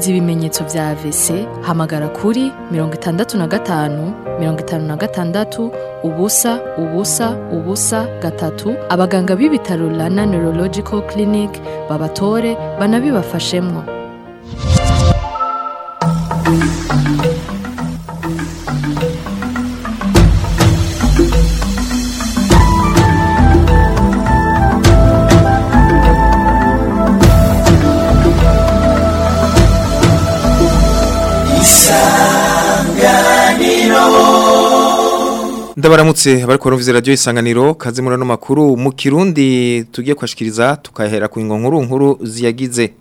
wumvise ibimenyetso vya AVC hamagara kuri mirongo itandatu na gatanu mirongo itanu na gatandatu ubusa ubusa ubusa gatatu abaganga b'ibitaro Rana Neurological Clinic babatore banabibafashemwo ndabaramutse bariko barumviza radio isanganiro kaze muri ano makuru mu kirundi tugiye kwashikiriza tukahera ku ingo nkuru nkuru ziyagize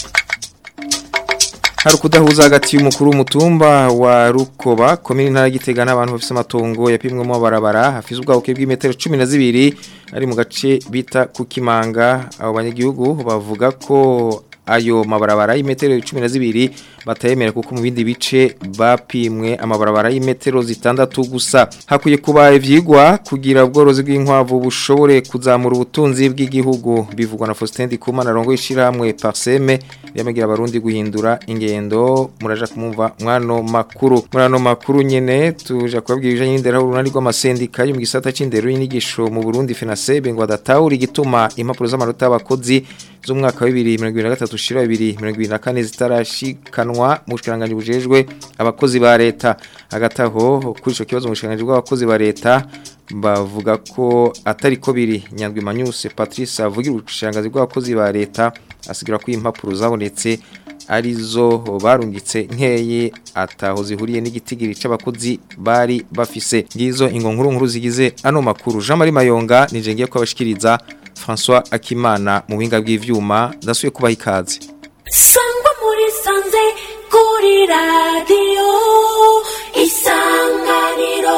hari ukudahuza hagati y'umukuru w'umutumba wa Rukoba komini ntara gitega n'abantu bafise amatongo yapimwemo barabara hafise ubwabuke bw'imetero 12 ari mu gace bita ku Kimanga abo banyagihugu bavuga ko ayo mabarabara y'imetero 12 batayemera kuko mu bindi bice bapimwe amabarabara y'imetero zitandatu gusa hakwiye kuba ivyigwa kugira ubworozi bw'inkwavu bushobore kuzamura ubutunzi bw'igihugu bivugwa na Faustin Dikumana rongo ishiramwe Parseme yamagira abarundi guhindura ingendo muraja kumumva mwano makuru murano makuru nyene tuja kubabwira ibijanye n'indero urunani rw'amasendika yo mu gisata c'indero y'inyigisho mu Burundi FENASEB ngo adatahura igituma impapuro z'amanota y'abakozi z'umwaka wa 2023 ushira 2024 zitarashikanwa mu bushikiranganje bujejwe abakozi ba leta agataho kuri ico kibazo mu bushikiranganje bw'abakozi ba leta bavuga ko atari ko biri nyandwi manyuse Patrice avugira ubushikirangazi bw'abakozi ba leta asigira ko impapuro zabonetse arizo barungitse nkeye ataho zihuriye n'igitigiri c'abakozi bari bafise ngizo ingo nkuru nkuru zigize ano makuru Jean Marie Mayonga nije ngiye kwabashikiriza François Akimana mu buhinga bw'ivyuma ndasuye kubaha ikaze sangwa muri sanze kuri radiyo isanganiro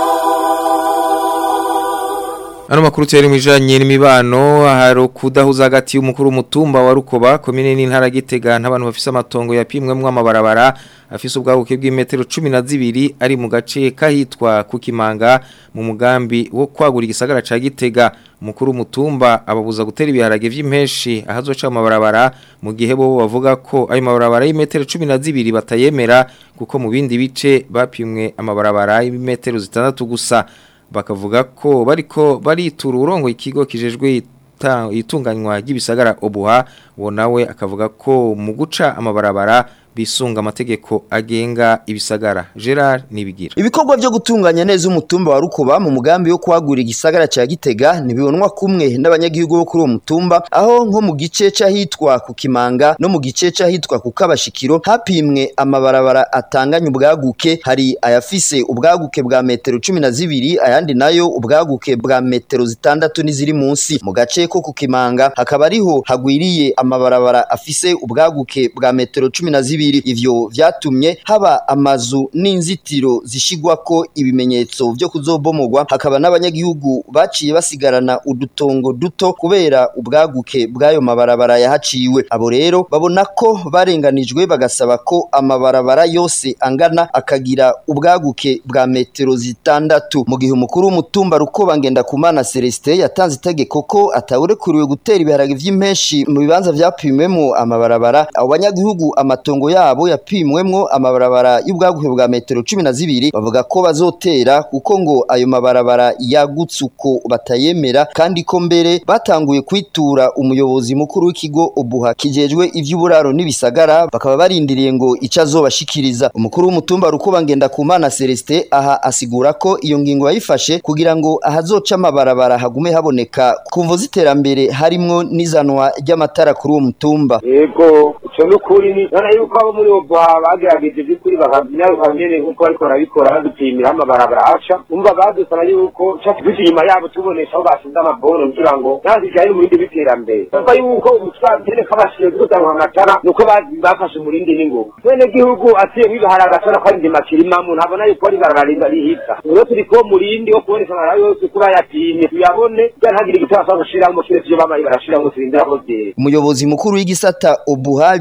Ano makuru tiyari mwijanye n'imibano hari kudahuza hagati y'umukuru w'umutumba wa Rukoba komine n'intara gitega n'abantu bafise amatongo yapimwemwo amabarabara afise ubwabuke bw'imetero 12 ari mu gace kahitwa ku Kimanga mu mugambi wo kwagura igisagara ca Gitega umukuru w'umutumba ababuza gutera ibiharage vy'impeshi ahazoca amabarabara mu gihe bo bavuga ko ayo mabarabara y'imetero 12 batayemera kuko mu bindi bice bapimwe amabarabara y'imetero zitandatu gusa bakavuga ko bariko baritura urongo ikigo kijejwe itunganywa ry'ibisagara obuha wo nawe akavuga ko mu guca amabarabara bisunga amategeko agenga ibisagara Gerard nibigira ibikorwa byo gutunganya neza umutumba wa Rukoba mu mugambi wo kwagura igisagara ca Gitega nibibonwa kumwe n'abanyagihugu bo kuri uwo mutumba aho nko mu gice c'ahitwa ku Kimanga no mu gice c'ahitwa ku Kabashikiro hapimwe amabarabara atanganya ubwaguke hari ayafise ubwaguke bwa metero 12 ayandi nayo ubwaguke bwa metero zitandatu n'iziri munsi mu gace ko ku Kimanga hakaba ariho hagwiriye amabarabara afise ubwaguke bwa metero 12 ivyo vyatumye haba amazu n'inzitiro zishigwako ibimenyetso vyo kuzobomogwa hakaba n'abanyagihugu baciye basigarana udutongo duto kubera ubwaguke bw'ayo mabarabara yahaciwe abo rero babona ko barenganijwe bagasaba ko amabarabara yose angana akagira ubwaguke bwa metero zitandatu mu gihe umukuru w'umutumba rukoba ngenda kumana Celestin yatanze itegeko ko atawurekuriwe gutera ibiharage vy'impeshi mu bibanza vyapimwemo amabarabara abo banyagihugu amatongo yabo yapimwemwo amabarabara y'ubwaguke bwa metero cumi na zibiri bavuga ko bazotera kuko ngo ayo mabarabara yagutse uko batayemera kandi ko mbere batanguye kwitura umuyobozi mukuru w'ikigo obuha kijejwe ivy'uburaro n'ibisagara bakaba barindiriye ngo ico azobashikiriza umukuru w'umutumba rukuba ngenda kumana Celestin aha asigura ko iyo ngingo yayifashe kugira ngo ahazoca amabarabara hagume haboneka kumvo ziterambere harimwo n'izanwa ry'amatara kuri uwo mutumba yego ico n'ukuri ni nana yuko abo muri ubu bagerageje by'ukuri bakamenya nyene nk'uko bariko barabikora badupimira amabarabara aca umva badusaba yuko cati duca inyuma yabo tubonesha aho bashinze amaboro kugira ngo nazijanye mu bindi biterambere bavuga yuko umutwatene kabashije gutanga amatara nuko bafashe umurindi n'ingubu mwene gihugu atiye wibahara agatara ko ari ndima kirimamwo ntabona yuko ari barararinda rihita rero turi ko murindi wo kuboneka amabara yose kuba yapimye tuyabone ntagire igitabo ashobora gushiramo kiretse iyo bamaye barashiramo turindira ko vyera umuyobozi mukuru w'igisata obuhari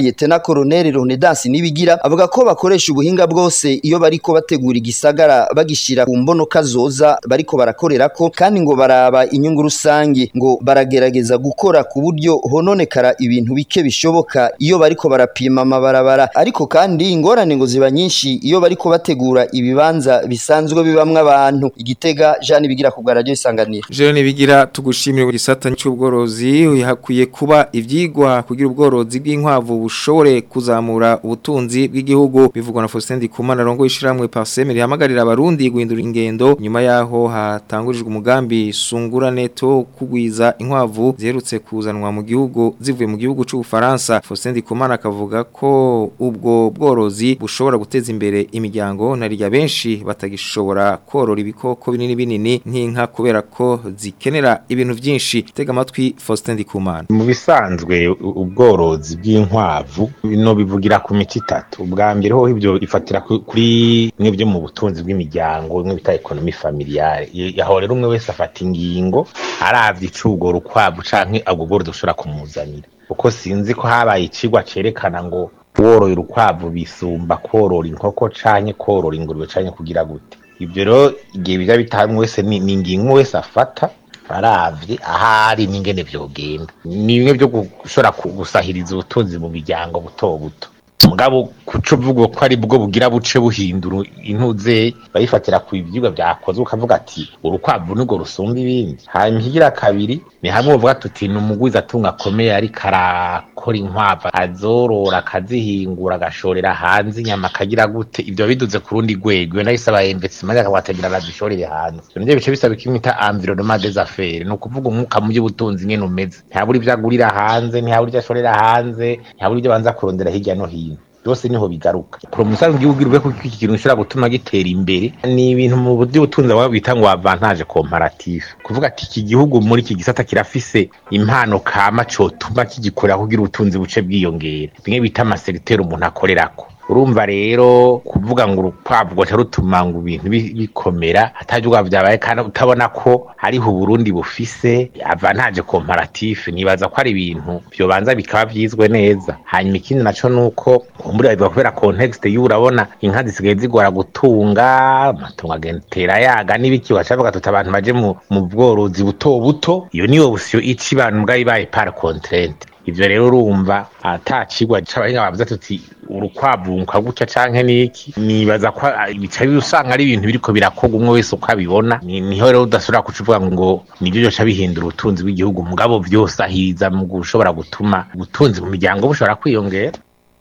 Lieutenant Colonel Ronedance Nibigira avuga ko bakoresha ubuhinga bwose iyo bariko bategura igisagara bagishira ku mbono kazoza bariko barakorerako kandi ngo baraba inyungu rusangi ngo baragerageza gukora ku buryo hononekara ibintu bike bishoboka iyo bariko barapima amabarabara ariko kandi ingorane ngo ziba nyinshi iyo bariko bategura ibibanza bisanzwe bibamwe abantu igitega Jean Bigira ku bwa radio isanganiro Jean bigira tugushimire mu gisata cy'ubworozi hakwiye kuba ivyigwa kugira ubworozi bw'inkwavu bushobore kuzamura ubutunzi bw'igihugu bivugwa na Faustin Ndikumana rongo ishiramwe Parseme rihamagarira abarundi guhindura ingendo nyuma yaho hatangurijwe umugambi sungura neto kugwiza inkwavu ziherutse kuzanwa mu gihugu zivuye mu gihugu cy'u Faransa Faustin Ndikumana akavuga ko ubwo bworozi bushobora guteza imbere imiryango narirya benshi batagishobora korora ibikoko binini binini nk'inka kubera ko zikenera ibintu byinshi tega amatwi Faustin Ndikumana mu bisanzwe u- ubworozi bw'inkwavu no bivugira ku mico itatu ubwa mbere ho ibyo ifatira ku- kuri bimwe byo mu butunzi bw'imiryango bimwe bita ekonomi familiare Ye- aho rero umwe wese afata ingingo aravye icugora ukwavu canke ubwo bworozi bushobora kumuzanira uko sinzi ko habaye icigwa cerekana ngo woroye urukwavu bisumba korora inkoko canke korora ingurube canke kugira gute ibyo rero igihe biza bitamwe wese ni ni ingingo umwe wese afata aravye ahari n'ingene vyogenda ni bimwe byo gushobora ku- gusahiriza ubutunzi mu miryango buto buto mugabo kuco uvuga ko ari bwo bugira buce buhindura intuze bayifatira ku ivyigwa vyakozwe ukavuga ati urukwavu nirwo rusumba ibindi hanyuma ikigira kabiri ni hamwe uvuga tuti ni umugwizi atunga akomeye ariko arakora inkwavu azorora akazihingura agashorera hanze inyama akagira gute ivyo biduze ku rundi rwego iyo nahise aba investment akabategera arazishorere hanze ivyo nivyo bice bisaba kimwe bita environnement des affaires ni ukuvuga umwuka mu by'ubutunzi ngene umeze ntihabura ivyo agurira hanze ntihabura ivyo ashorera hanze ntihabura ivyo banza kurondera hirya no hino byose niho bigaruka promotion igihugu irwe ko iki kintu gishobora gutuma gitera imbere ni ibintu mu buryo butunzi abo bita ngo avantage comparative kuvuga ati iki gihugu muri iki gisata kirafise impano kama cotuma kigikorera kugira ubutunzi buce bwiyongera bimwe bita amaseriteri umuntu akorerako urumva rero kuvuga ngo urukwavu rwaca rutuma ngo ibintu bi- bikomera atajya byabaye kandi utabona ko hariho uburundi bufise avantage comparative nibaza ko ari ibintu byobanza bikaba byizwe neza hanyuma ikindi naco nuko kumbura biva kubera context y'ubu urabona inka zisigaye zigora gutunga amatungo agenda atera yaga n'ibiki waca bavuga tuti abantu baje mu mu bworozi buto buto iyo niyo option ica abantu mbwa ibaye par contrainte ivyo rero urumva atacigwa c'abahinga bavuze tuti urukwavu gutya canke niki nibaza ko ah, bica usanga ari ibintu biriko birakorwa umwe wese uko abibona Ni- niho rero udashobora kucuvuga ngo nivyo byoca bihindura ubutunzi bw'igihugu mugabo vyose ahiza mu gushobora gutuma ubutunzi mu miryango bushobora kwiyongera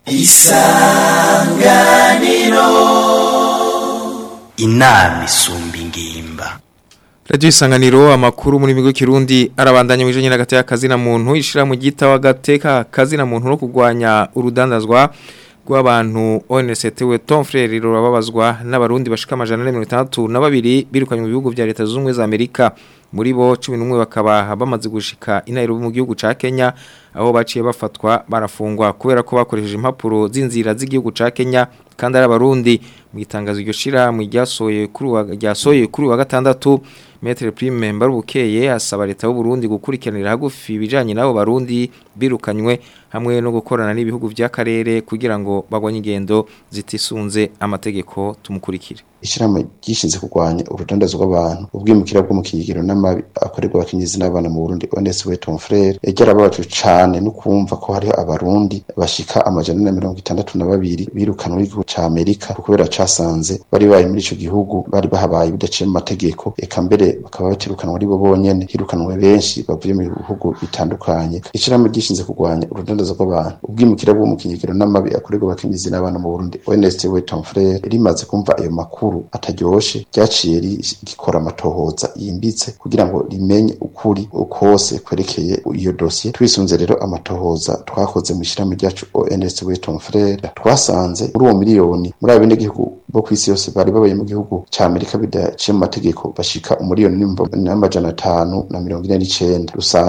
inama isumba ingimba Radio isanganiro amakuru muri migo kirundi arabandanya mu ijanye n'agate y'akazi na muntu ishira mu gita w'agateka kazi na muntu no kugwanya urudandazwa rw'abantu ONCT we Tom Frere rurababazwa n'abarundi bashika amajana na mirongo itandatu na babiri birukanywe mu bihugu vya leta zunze ubumwe za Amerika muri bo 11 bakaba bamaze gushika i Nairobi mu gihugu ca Kenya aho baciye bafatwa barafungwa kubera ko bakoresheje impapuro z'inzira z'igihugu ca Kenya kandi ari abarundi mu itangazo iryo shira mu ryasoye kuri wa ryasoye kuri wa gatandatu Metre Prime Mbarubukeye asaba leta y'u Burundi gukurikiranira hagufi ibijanye nabo barundi birukanywe hamwe no gukorana n'ibihugu vy'akarere kugira ngo bagwanye ingendo zitisunze amategeko tumukurikire ishyirahamwe ryishinze kurwanya urudandazo rw'abantu ubwimukira bwo mu kigero n'amabi akorerwa abakenyezi n'abana mu Burundi Honest we Tom Frere yarababajwe cane no kumva ko hariho abarundi bashika amajana na mirongo itandatu na babiri birukanwe n'igihugu ca Amerika kubera casanze bari baye muri ico gihugu bari bahabaye bidaciye mu mategeko eka mbere bakaba batirukanwa ari bo bonyene hirukanwe benshi bavuye mu bihugu bitandukanye ishyirahamwe ryishinze kurwanya urudandazo rw'abantu ubwimukira bwo mu kigero n'amabi akorerwa abakenyezi n'abana mu Burundi Honest we Tom Frere rimaze kumva ayo makuru makuru ataryoshe ryaciye rigikora amatohoza yimbitse kugira ngo rimenye ukuri ukose kwerekeye iyo dosiye twisunze rero amatohoza twakoze mu ishyirahamwe ryacu ONS Weton Frere twasanze muri uwo miliyoni muri abo gihugu bo ku isi yose bari babaye mu gihugu ca Amerika bidaciye mu mategeko bashika umuriyoni n'amajana atanu na mirongo ine n'icenda usanga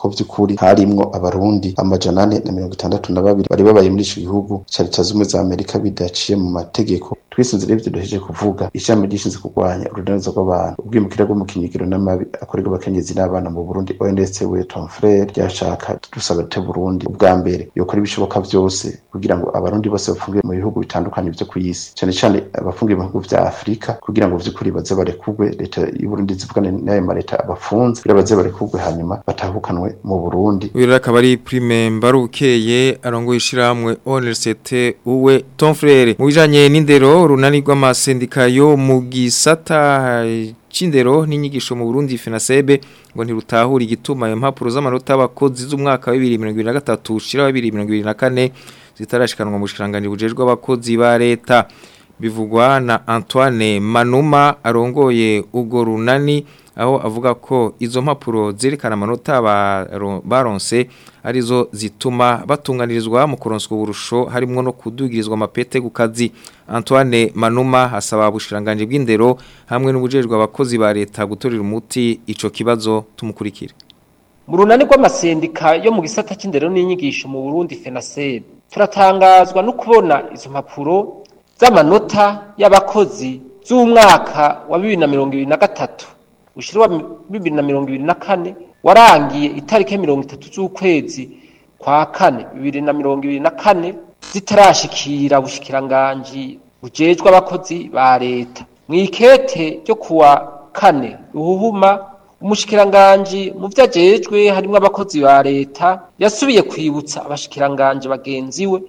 ko vy'ukuri harimwo abarundi amajana ane na mirongo itandatu na babiri bari babaye muri ico gihugu ca leta zumwe za amerika bidaciye mu mategeko twisunze rero ivyo duhejeje kuvuga ishami ryishinzwe kurwanya urudaniza rw'abantu ubwimukira bwo mu kinyigiro n'amabi akorerwa abakenyezi n'abana mu burundi ondetse we tom frere ryashaka dusaba te burundi ubwa mbere yokora ibishoboka vyose kugira ngo abarundi bose bafungiwe mu bihugu bitandukanye vyo kw'isi cane cane abafungiwe mu bihugu vya afurika kugira ngo vy'ukuri baze barekurwe leta y'uburundi zivugane n'ayo mareta abafunze kugira baze barekurwe hanyuma batahukanwe mu burundi uyu rero akaba ari prime mbarukeye arongoye ishyirahamwe onesete uwe tom frere mu bijanye n'indero runani rw'amasendika yo mu gisata c'indero n'inyigisho mu Burundi FENASEB ngo ntirutahura igituma ayo mpapuro z'amanota y'abakozi z'umwaka wa 2023 ushira wa 2024 zitarashikanwa mu bushikanganje bujejwe abakozi ba leta bivugwa na Antoine Manuma arongoye ugo runani aho avuga ko izo mpapuro zerekana amanota baro- baronse arizo zituma batunganirizwa mu kuronswa uburusho harimo no kudugirizwa amapete ku kazi Antoine Manuma asaba ubushiranganje bw'indero hamwe n'ubujejwe abakozi ba leta gutorera umuti ico kibazo tumukurikire mu runani rw'amasendika yo mu gisata c'indero n'inyigisho mu Burundi FENASEB turatangazwa no kubona izo mpapuro z'amanota y'abakozi z'umwaka wa bibiri na mirongo ibiri na gatatu ushira wa bibiri na mirongo ibiri na kane warangiye itariki mirongo itatu z'ukwezi kwa kane bibiri na mirongo ibiri na kane zitarashikira ubushikiranganji bujejwe abakozi ba leta mw'ikete ryo kuwa kane ruhuhuma umushikiranganji mu vyo ajejwe harimwo abakozi ba leta yasubiye kwibutsa abashikiranganji bagenzi we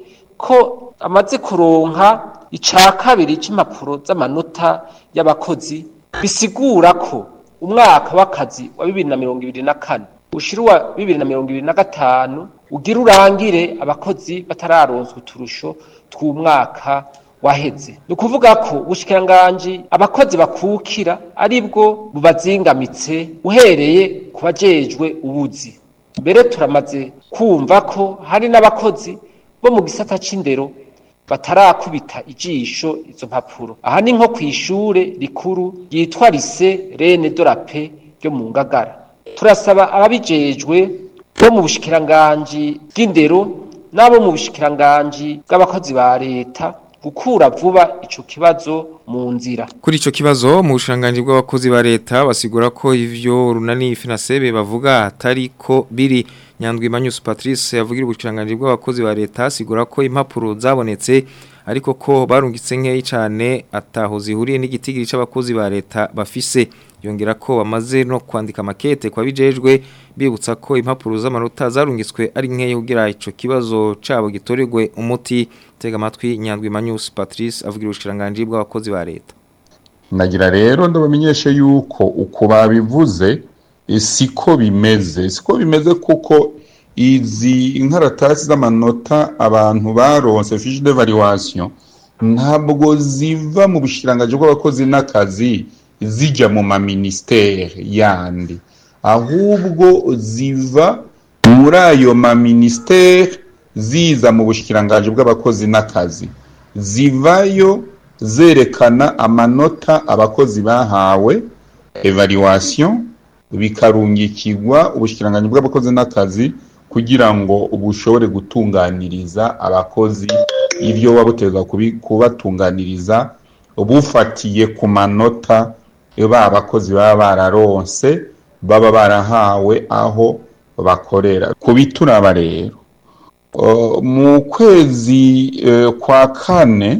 ko amaze kuronka ica kabiri c'impapuro z'amanota y'abakozi bisigura ko umwaka w'akazi wa bibiri na mirongo ibiri na kane ushira uwa bibiri na mirongo ibiri na gatanu ugira urangire abakozi batararonswa uturusho tw'umwaka waheze ni ukuvuga ko ubushikiranganji abakozi bakukira aribwo bubazingamitse uhereye ku bajejwe ubuzi mbere turamaze kumva ko hari n'abakozi bo mu gisata c'indero batarakubita ijisho izo mpapuro aha ni nko kw'ishure rikuru ryitwa lise rene dorape ryo mu ngagara turasaba ababijejwe bo mu bushikiranganji bw'indero n'abo mu bushikiranganji bw'abakozi ba leta gukura vuba ico kibazo mu nzira Kuri ico kibazo mu bushanganje bw'abakozi ba leta basigura ko ivyo runani FENASEB bavuga atari ko biri Nyandwi Manyus Patrice yavugira ubushanganje bw'abakozi ba leta asigura ko impapuro zabonetse ariko ko barungitse nkeyi cyane ataho zihuriye n'igitigiri c'abakozi ba leta bafise yongera ko bamaze no kwandika makete kwa bijejwe bibutsa ko impapuro z'amanota zarungitswe ari nkeyi kugira ico kibazo cabo gitorerwe umuti tega amatwi Nyandwi Manyus Patrice avugira ubushanganje bw'abakozi ba leta nagira rero ndabamenyeshe yuko uko babivuze eh, siko bimeze siko bimeze kuko izi inkaratasi z'amanota abantu baronse fiche d'evaluation ntabwo ziva mu bushirangaje bw'abakozi n'akazi zijya mu maministere yandi ahubwo ziva muri ayo maministere ziza mu bushikirangaje bw'abakozi n'akazi zivayo zerekana amanota abakozi bahawe evaluation bikarungikirwa ubushikiranganji bw'abakozi n'akazi kugira ngo bushobore gutunganiriza abakozi ibyo wabutegwa kubatunganiriza bufatiye ku manota ba bakozi baba bararonse baba barahawe aho bakorera ku bituraba rero Uh, mu kwezi uh, kwa kane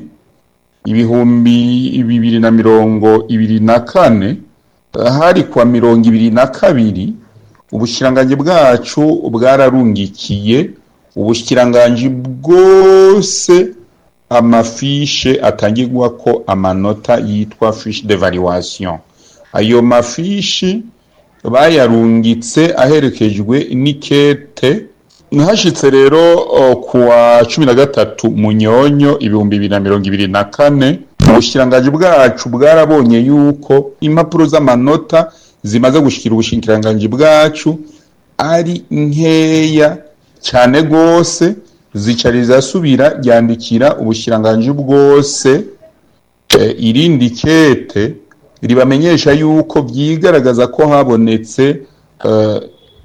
ibihumbi bibiri na mirongo ibiri na kane uh, hari kwa mirongo ibiri na kabiri ubushikiranganji bwacu bwararungikiye ubushikiranganji bwose amafishe atangirwa ko amanota yitwa fiche d'evaluation ayo mafishi bayarungitse aherekejwe n'ikete Nahashitse rero uh, kuwa cumi na gatatu munyonyo ibihumbi bibiri na mirongo ibiri na kane ubushikiranganji bwacu bwarabonye yuko impapuro z'amanota zimaze gushikira ubushikiranganji bwacu ari nkeya cyane rwose zica rizasubira ryandikira ubushikiranganji bwose e, irindi kete ribamenyesha yuko byigaragaza ko habonetse uh,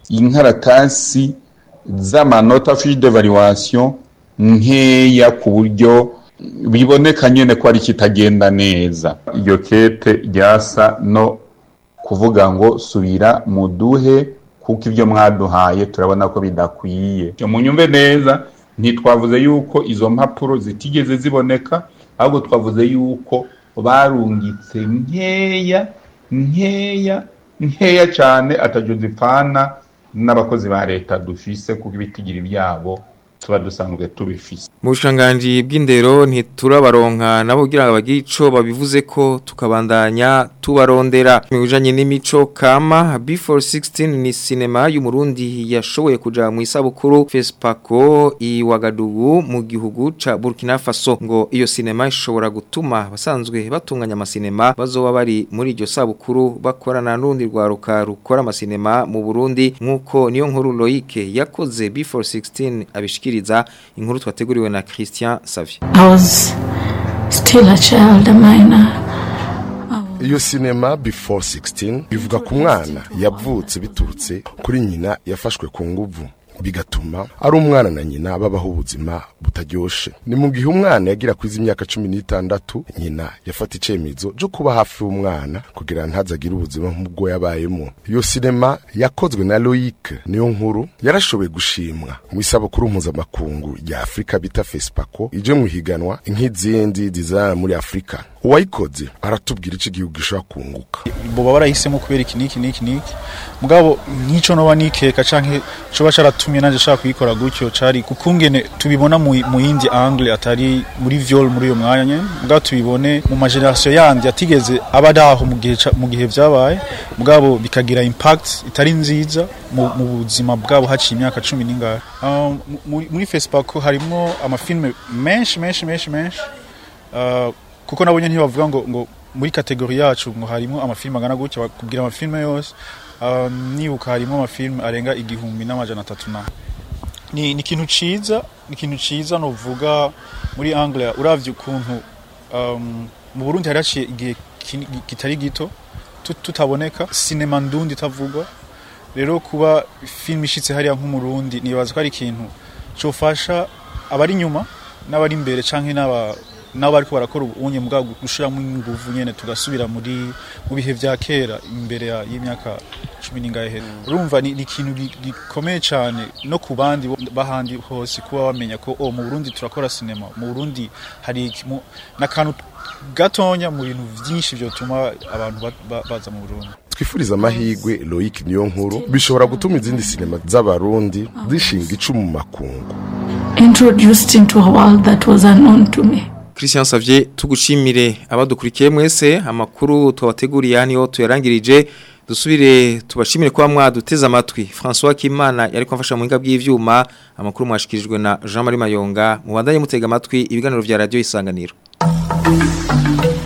inkaratasi z'amanota fiche d'evaluation nkeya ku buryo biboneka nyene ko ari kitagenda neza iryo kete ryasa no kuvuga ngo subira muduhe kuko ibyo mwaduhaye turabona ko bidakwiye mu nyumve neza ntitwavuze yuko izo mpapuro zitigeze ziboneka ahubwo twavuze yuko barungitse nkeya nkeya nkeya cyane atajo zipfana n'abakozi ba leta dufise kuko ibitigiri byabo tuba dusanzwe tubifise mu bushanganji bw'indero ntiturabaronka nabo kugira ngo bagire ico babivuze ko tukabandanya tubarondera mu bijanye n'imico kama before 16 ni sinema y'umurundi yashoboye kuja mu isabukuru Fespaco i Wagadugu mu gihugu ca Burkina Faso ngo iyo sinema ishobora gutuma basanzwe batunganya amasinema bazoba bari muri iryo sabukuru bakorana n'urundi rwaruka rukora amasinema mu Burundi nkuko niyo nkuru Loïc yakoze before 16 abishikiriza inkuru twateguriwe na Christian Savie I was still a child, a minor. iyo sinema before 16 bivuga ku mwana yavutse biturutse kuri nyina yafashwe ku nguvu bigatuma ari umwana na nyina babaho ubuzima butaryoshe ni mu gihe umwana yagira kwiza imyaka cumi n'itandatu nyina yafata icyemezo cyo kuba hafi y'umwana kugira ntazagire ubuzima nk'ubwo yabayemo iyo sinema yakozwe na Loic niyo nkuru yarashoboye gushimwa mu isabukuru mpuzamakungu rya afurika bita fesipako ije mu ihiganwa nk'izindi zizana muri afurika uwayikoze aratubwira icyo igihugu gishobora kunguka boba barahisemo kubera iki niki niki niki mugabo nk'ico noba nikeka canke coba caratumye nanje shaka kuyikora gutyo cari kukungene tubibona mu mu yindi angle atari muri viol muri uyo mwanya nyene mugabo tubibone mu mageneration yandi atigeze aba daho mu gihe ca- mu gihe vyabaye mugabo bikagira impact itari nziza mu, mu buzima bwabo haciye imyaka cumi n'ingahe um, mu- muri, muri Facebook harimo amafilme menshi menshi menshi menshi uh, kuko nabonye ntibavuga ngo ngo muri kategori yacu ngo harimo amafilme angana gutya bakubwira amafilme yose um, nibuka harimo amafilme arenga igihumbi n'amajana atatu na ni ni ikintu ciza ni ikintu ciza novuga muri Anglia uravye ukuntu um, mu Burundi hari haciye igihe kini- kitari gito tut- tutaboneka sinema ndundi itavugwa rero kuba film ishitse hariya nk'umurundi nibaza ko ari ikintu cofasha abari inyuma n'abari imbere canke n'aba nabo bariko barakora ubunye mugabo gushiramo inguvu nyene tugasubira muri mu bihe vya kera imbere ya- y'imyaka cumi n'ingahe hera urumva ni ni ikintu gi- gikomeye cane no ku bandi bo- bahandi hose kuba bamenya ko oh, mu Burundi turakora sinema mu Burundi hari iki- mu- n'akantu gatonya mu bintu vyinshi vyotuma abantu ba- ba- baza mu Burundi twifuriza amahirwe Loic niyo nkuru bishobora gutuma izindi sinema z'abarundi zishinga icumu mu makungu Introduced into a world that was unknown to me. Christian Savie tugushimire abadukurikiye mwese amakuru twabateguriye hano tuyarangirije dusubire tubashimire kuba mwaduteze amatwi François Kimana yari kwafasha mu hinga bw'ivyuma amakuru mwashikirijwe na Jean Marie Mayonga mubandanye mutega amatwi ibiganiro vya radio isanganiro